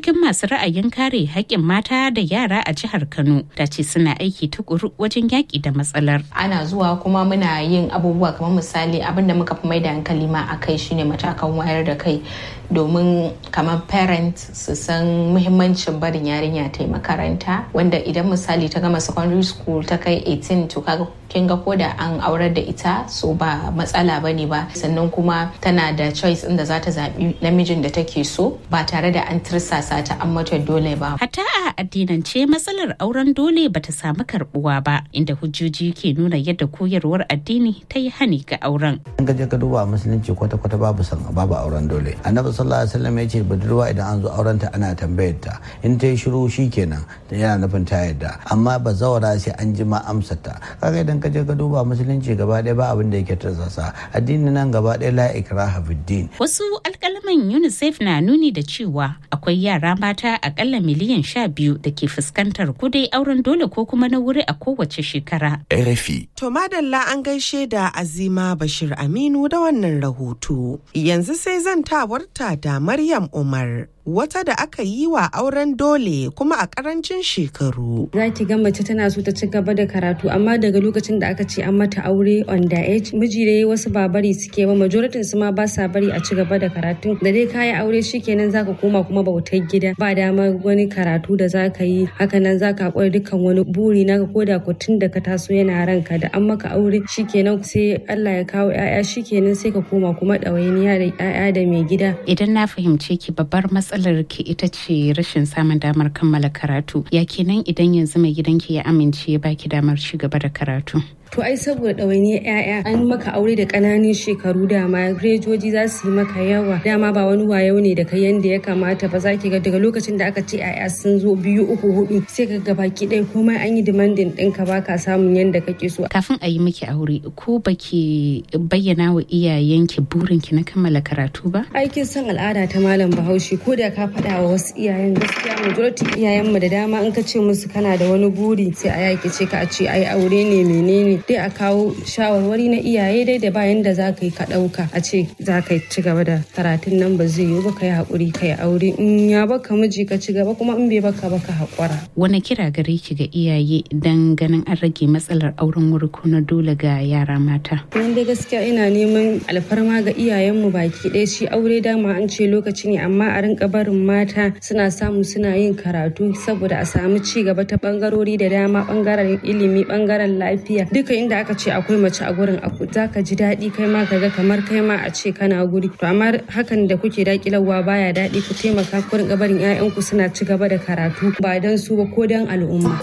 cikin masu ra'ayin kare haƙƙin mata da yara a jihar Kano ta ce suna aiki tukuru wajen yaƙi da matsalar. Ana zuwa kuma muna yin abubuwa kamar misali abin da muka fi mai da hankali ma a kai shine matakan wayar da kai domin kamar parent su san muhimmancin barin yarinya ta yi makaranta wanda idan misali ta gama secondary school ta kai 18 to kaga kin ga koda an aurar da ita so ba matsala bane ba sannan kuma tana da choice inda za ta zaɓi namijin da take so ba tare da an tirsasa ta an mata dole ba. Hatta a addinance matsalar auren dole bata samu karbuwa ba inda hujjoji ke nuna yadda koyarwar addini ta yi hani ga auren. An gaje ka duba musulunci kwata-kwata babu san babu auren dole. Annabi sallallahu alaihi wasallam ya ce budurwa idan an zo auren ta ana tambayar ta in ta yi shiru shikenan yana nufin ta yadda amma ba zawara sai an ji ma amsar ta. Kaga idan ka je ka duba musulunci gaba ɗaya ba abin da yake tarzasa addini nan gaba ɗaya la ikraha fid Wasu alkalaman UNICEF na nuni da cewa akwai yara mata akalla miliyan sha biyu da ke fuskantar kudai auren dole ko kuma na wuri a kowace shekara. RFI. To madalla an gaishe da Azima Bashir Aminu da wannan rahoto. Yanzu sai zan tawarta da Maryam Umar. wata da aka yi wa auren dole kuma a karancin shekaru. Za ki ga mace tana so ta ci gaba da karatu amma daga lokacin da aka ce an mata aure on the age miji da wasu ba bari suke ba majoritin su ma ba sa bari a ci gaba da karatu da dai kayi aure shikenan zaka koma kuma bautar gida ba dama wani karatu da zaka yi hakanan zaka hakura dukkan wani buri naka koda ko tun da ka taso yana ranka da an maka aure shikenan sai Allah ya kawo 'ya'ya shikenan sai ka koma kuma ɗawainiya da 'ya'ya da mai gida. Idan na fahimce ki babbar matsalar ki ita ce rashin samun damar kammala karatu ya kenan idan yanzu mai gidanki ya amince ya baki damar ci gaba da karatu to ai saboda ɗawainiyar 'ya'ya an maka aure da ƙananan shekaru dama rejoji za su yi maka yawa dama ba wani wayo ne da kai yanda ya kamata ba za ki ga daga lokacin da aka ce 'ya'ya sun zo biyu uku hudu sai ka ga baki ɗaya komai an yi demanding ɗinka ba ka samun yanda kake so kafin a yi miki aure ko baki bayyana wa iyayenki burinki na kammala karatu ba aikin san al'ada ta malam bahaushe ko da ka faɗa wa wasu iyayen gaskiya majority iyayenmu da dama in ka ce musu kana da wani buri sai a yaki ce ka a ce ai aure ne menene dai a kawo shawarwari na iyaye dai da bayan da za ka yi ka ɗauka a ce za ka ci gaba da karatun nan ba zai yiwu ba ka yi haƙuri ka yi aure in ya baka miji ka ci gaba kuma in bai baka baka haƙura. wani kira gare ki ga iyaye don ganin an rage matsalar auren wuri ko na dole ga yara mata. Nan dai gaskiya ina neman alfarma ga iyayenmu baki ɗaya shi aure dama an ce lokaci ne amma a rinka barin mata suna samu suna yin karatu saboda a samu ci gaba ta bangarori da dama bangaren ilimi bangaren lafiya duka inda aka ce akwai mace a gurin aku za ka ji daɗi kai ma ka ga kamar kai ma a ce kana guri to amma hakan da kuke dakilarwa baya daɗi ku taimaka ku rinka barin 'ya'yanku suna ci gaba da karatu ba don su ba ko don al'umma.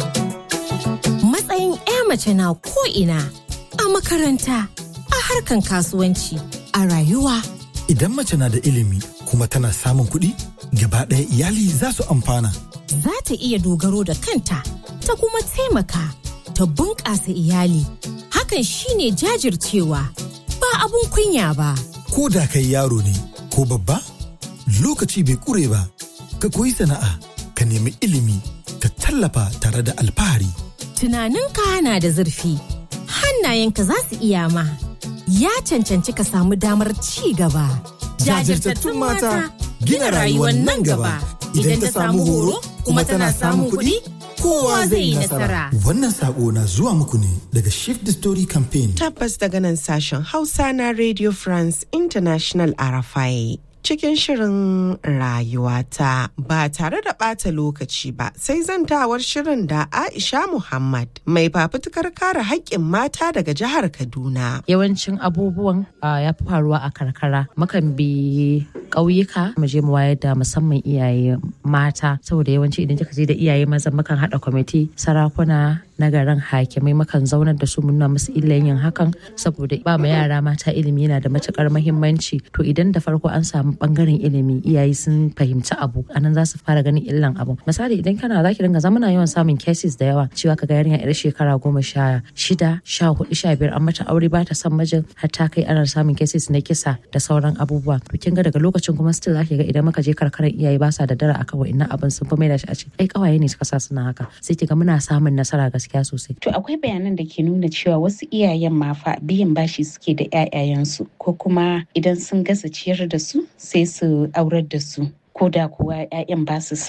Matsayin 'ya mace na ko ina a makaranta a harkan kasuwanci a rayuwa. Idan mace na da ilimi kuma tana samun kuɗi gaba ɗaya iyali za su amfana. Za ta iya dogaro da kanta ta kuma taimaka ta bunƙasa iyali. Hakan shine jajircewa ba abun kunya ba. Ko da kai yaro ne ko babba lokaci bai ƙure ba ka koyi sana'a ka nemi ilimi ka tallafa tare da alfahari. Tunaninka na da zurfi hannayenka za su iya ma. Ya cancanci ka samu damar ci gaba. Jajirtattun mata gina rayuwar nan gaba. Idan ta samu horo kuma tana samun kuɗi, kowa zai yi nasara. Wannan sako na zuwa muku ne daga Shift the Story Campaign. Tabbas daga nan sashen Hausa na Radio France International Arafai. cikin shirin rayuwata ba tare da ɓata lokaci ba sai zantawar shirin da Aisha Muhammad mai fafutukar kare haƙƙin mata daga jihar Kaduna. Yawancin abubuwan ya fi faruwa a karkara mukan bi ƙauyuka mu je mu wayar da musamman iyaye mata saboda yawanci idan kika je da iyaye maza mukan haɗa kwamiti sarakuna na garin hakimai mukan zaunar da su muna musu illan yin hakan saboda ba ma yara mata ilimi yana da matukar mahimmanci to idan da farko an samu bangaren ilimi iyaye sun fahimci abu anan za su fara ganin illan abu misali idan kana za ki dinga zamana yawan samun cases da yawa cewa kaga yarinya yar shekara goma sha shida sha hudu sha biyar an mata aure ba ta son mijin har ta kai ana samun cases na kisa da sauran abubuwa to kin ga daga lokacin kuma still za ki ga idan muka je karkarar iyaye ba sa da dara akan wa'annan abin sun fi mai da shi a ce ai kawaye ne suka sa suna haka sai ki ga muna samun nasara gaskiya gaskiya sosai. To akwai bayanan da ke nuna cewa wasu iyayen ma fa biyan bashi suke da 'ya'yayensu ko kuma idan sun gasa ciyar da su sai su aurar da su ko da kuwa 'ya'yan ba su